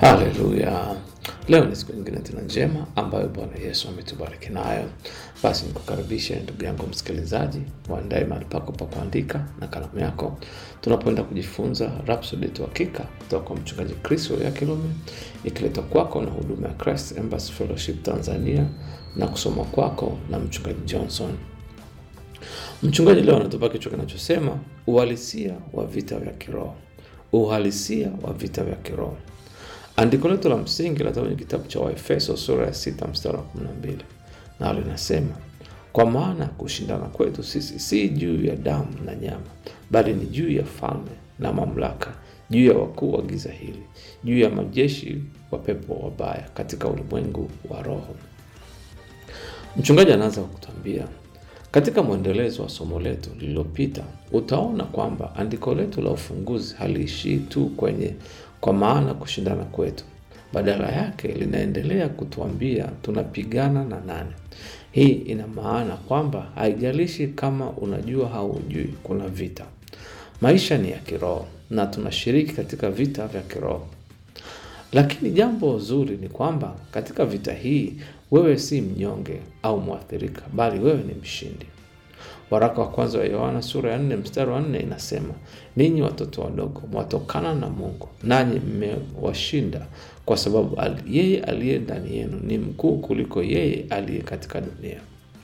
Haleluya! Leo ni siku nyingine tena njema ambayo Bwana Yesu ametubariki nayo. Basi nikukaribishe ndugu yangu msikilizaji, uandae mahali pako pa kuandika na kalamu yako, tunapoenda kujifunza Rhapsody ya Uhakika kutoka kwa mchungaji Chris ya Kilome, ikiletwa kwako na huduma ya Christ Embassy Fellowship Tanzania na kusoma kwako na mchungaji Johnson. Mchungaji leo anatupa kichwa kinachosema uhalisia wa vita vya kiroho. Uhalisia wa vita vya kiroho. Andiko letu la msingi linatoka kwenye kitabu cha Waefeso sura ya sita mstari wa kumi na mbili nalo linasema kwa maana kushindana kwetu sisi si juu ya damu na nyama, bali ni juu ya falme na mamlaka, juu ya wakuu wa giza hili, juu ya majeshi wa pepo wabaya katika ulimwengu wa roho. Mchungaji anaanza kwa kutuambia katika mwendelezo wa somo letu lililopita, utaona kwamba andiko letu la ufunguzi haliishii tu kwenye kwa maana kushindana kwetu. Badala yake linaendelea kutuambia tunapigana na nani. Hii ina maana kwamba haijalishi kama unajua au hujui, kuna vita. Maisha ni ya kiroho na tunashiriki katika vita vya kiroho. Lakini jambo zuri ni kwamba katika vita hii wewe si mnyonge au mwathirika, bali wewe ni mshindi. Waraka wa kwanza wa Yohana sura ya nne mstari wa nne inasema, ninyi watoto wadogo mwatokana na Mungu, nanyi mmewashinda, kwa sababu yeye aliye ndani yenu ni mkuu kuliko yeye aliye katika dunia.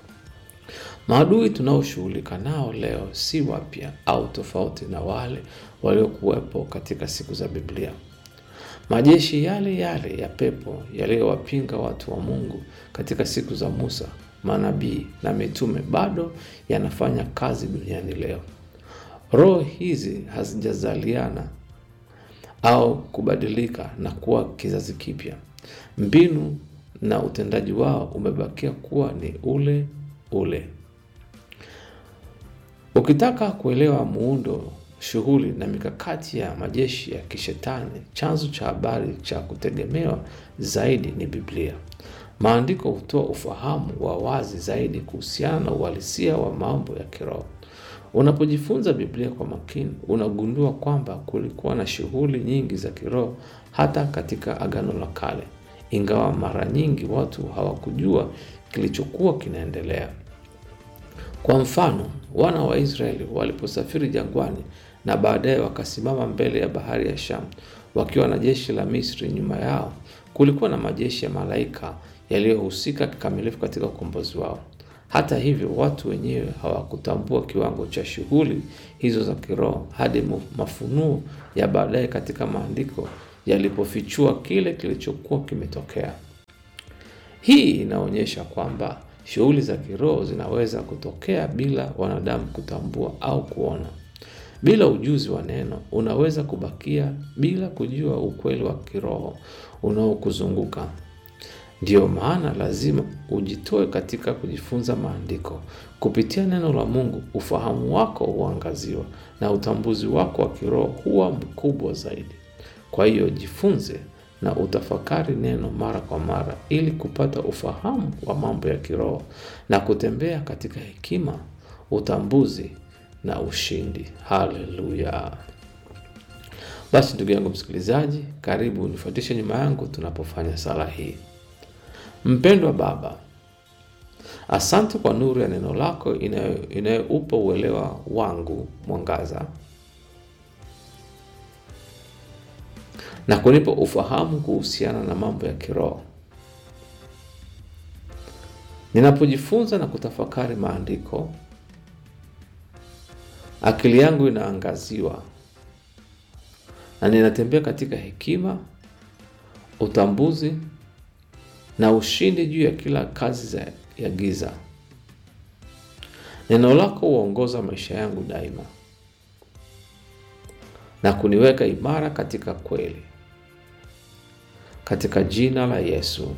Maadui tunaoshughulika nao leo si wapya au tofauti na wale waliokuwepo katika siku za Biblia. Majeshi yale yale ya pepo yaliyowapinga watu wa Mungu katika siku za Musa, manabii na mitume bado yanafanya kazi duniani leo. Roho hizi hazijazaliana au kubadilika na kuwa kizazi kipya. Mbinu na utendaji wao umebakia kuwa ni ule ule. Ukitaka kuelewa muundo shughuli na mikakati ya majeshi ya kishetani, chanzo cha habari cha kutegemewa zaidi ni Biblia. Maandiko hutoa ufahamu wa wazi zaidi kuhusiana na uhalisia wa mambo ya kiroho. Unapojifunza Biblia kwa makini, unagundua kwamba kulikuwa na shughuli nyingi za kiroho hata katika Agano la Kale, ingawa mara nyingi watu hawakujua kilichokuwa kinaendelea. Kwa mfano, wana wa Israeli waliposafiri jangwani na baadaye wakasimama mbele ya bahari ya Shamu wakiwa na jeshi la Misri nyuma yao, kulikuwa na majeshi ya malaika yaliyohusika kikamilifu katika ukombozi wao. Hata hivyo, watu wenyewe hawakutambua kiwango cha shughuli hizo za kiroho hadi mafunuo ya baadaye katika maandiko yalipofichua kile kilichokuwa kimetokea. Hii inaonyesha kwamba shughuli za kiroho zinaweza kutokea bila wanadamu kutambua au kuona. Bila ujuzi wa neno, unaweza kubakia bila kujua ukweli wa kiroho unaokuzunguka. Ndiyo maana lazima ujitoe katika kujifunza maandiko. Kupitia neno la Mungu, ufahamu wako huangaziwa na utambuzi wako wa kiroho huwa mkubwa zaidi. Kwa hiyo jifunze na utafakari neno mara kwa mara ili kupata ufahamu wa mambo ya kiroho na kutembea katika hekima, utambuzi na ushindi. Haleluya! Basi ndugu yangu msikilizaji, karibu nifuatishe nyuma yangu tunapofanya sala hii. Mpendwa Baba, asante kwa nuru ya neno lako inayoupa uelewa wangu mwangaza na kunipa ufahamu kuhusiana na mambo ya kiroho. Ninapojifunza na kutafakari maandiko, akili yangu inaangaziwa na ninatembea katika hekima, utambuzi na ushindi juu ya kila kazi za ya giza. Neno lako huongoza maisha yangu daima na kuniweka imara katika kweli. Katika jina la Yesu,